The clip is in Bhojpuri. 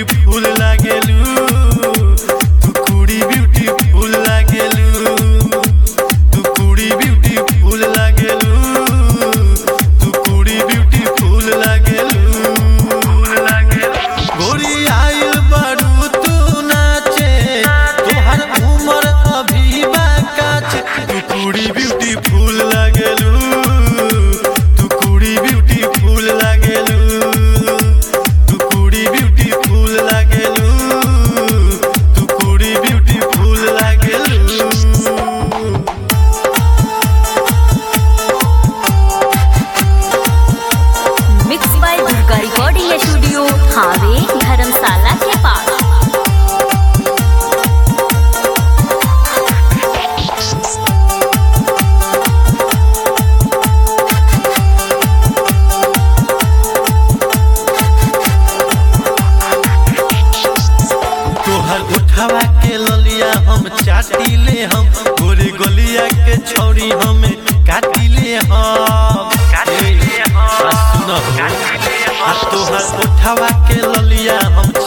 ब्यूटीफुल लागेलू तू कुड़ी ब्यूटीफुल लागेलू तू कुड़ी ब्यूटीफुल लागेलू तू कुड़ी ब्यूटीफुल लागेलू गोरी आइल बारू तू नाचे तोहर उमर अभी बाकाचे तू कुड़ी ब्यूटीफुल लागेलू तू कुड़ी ब्यूटीफुल लागेलू तू कुड़ी ब्यूटीफुल लागेलू तू कुड़ी ब्यूटीफुल लागेलू mix by Durga recording studio हावे धर्मशाला के पास तोहर उठावा के ललिया हम चाटी ले हम गोरे गलिया के छौरी हम काटी ले हम ए, आ सुन हो। आ तोहर उठावा के ललिया हम